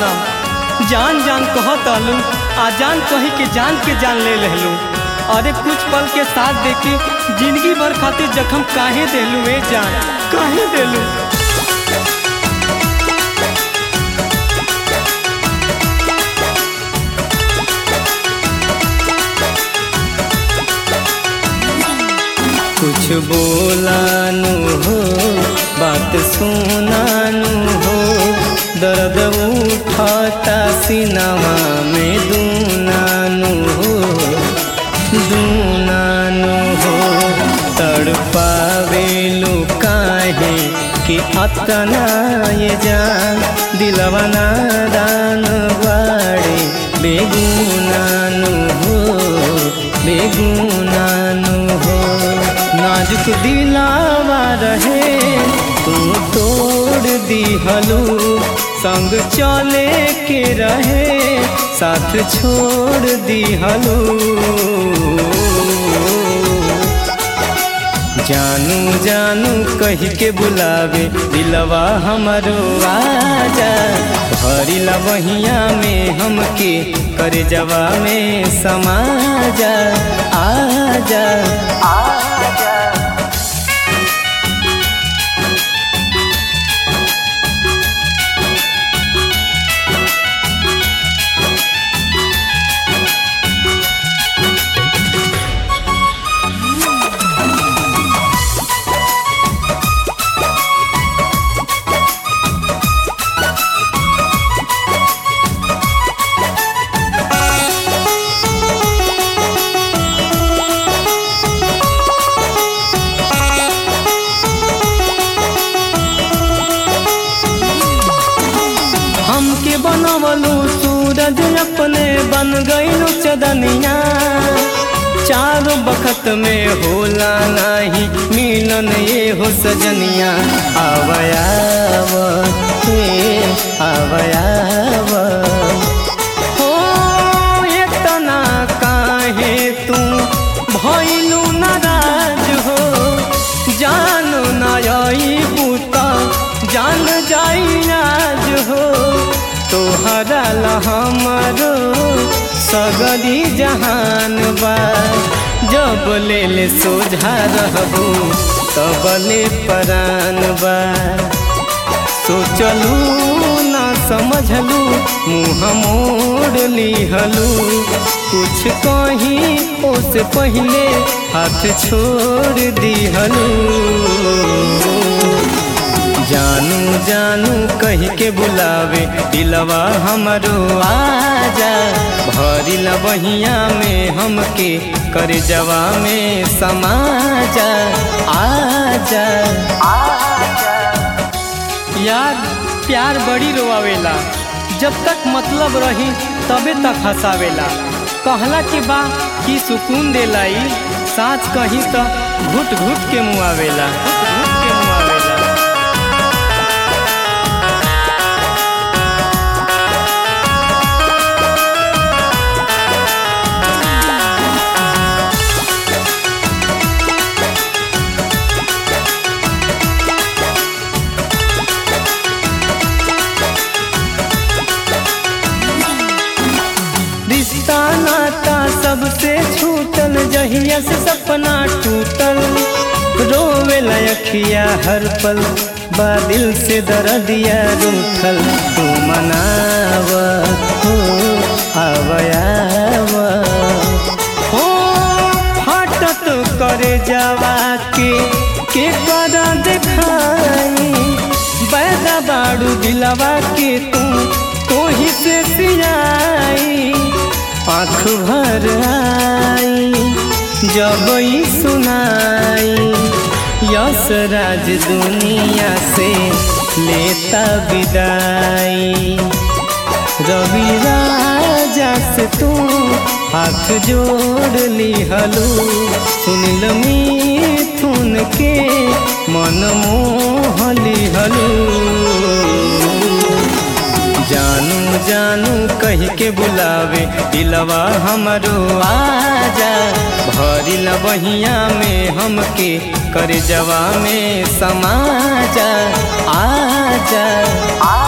सनम जान जान कहत अलू आ जान कही के जान के जान ले लहलू अरे कुछ पल के साथ देके जिंदगी भर खातिर जख्म काहे देलू ए जान काहे देलू कुछ बोलानु हो बात सुनानु हो दर्द उठाता सिनमा में दूनानु हो दूनानु हो तड़पावेलू काहे कि अतना ये जान दिलवा नादान बाड़े बेगुनानु हो बेगुनानु हो नाजुक दिलावा रहे तू तोड़ दिहलू संग चले के रहे साथ छोड़ दिहलू जानू जानू कही के बुलावे दिलवा हमारो आजा भरिला बहिया में हमके करे जवा में समाजा आजा आजा हमके बनवलू सूरज अपने बन गईलू चदनिया चारों बखत में होला नाही मिलन ये हो सजनिया आवयाव हे आवयाव हो इतना काहे तू भइलू नाराज हो जान नई बूता जान जाई आज हो तोहरा ला हमारो सगरी जहान बा जब ले ले सोझा रहबू तब ले परान बा सोचलू ना समझलू मुँह मोड़ लिहलू कुछ कहीं ओसे पहले हाथ छोड़ दिहलू जानू जानू कही के बुलावे दिलवा हमरो आजा भरिला बहिया में हमके कर जवा में समाजा आजा आजा यार प्यार बड़ी रोआवेला जब तक मतलब रही तबे तक हंसावेला कहला के बा कि सुकून देलाई साँच कहीं तो घुट घुट के मुआवेला घुट घुट के मुआवेला रिश्ता नाता सबसे छूटल जहिया से सपना टूटल रोवे लखिया हर पल बादिल से दर्दिया रूठल तू मनाव हो आवयाव हो फाटत करे जावा के के करा देखाई बैदा बाड़ू दिलवा के तू तोही से सियाई आँख भर आई जब ई सुनाई यस राज दुनिया से लेता विदाई रवि राजा से तू हाथ जोड़ लिहलू सुनिल मिथुन के मन मोह लिहलू जानू जानू कही के बुलावे दिलवा हमरो आजा भरिला बहिया में हमके कर जवा में समाजा आजा आ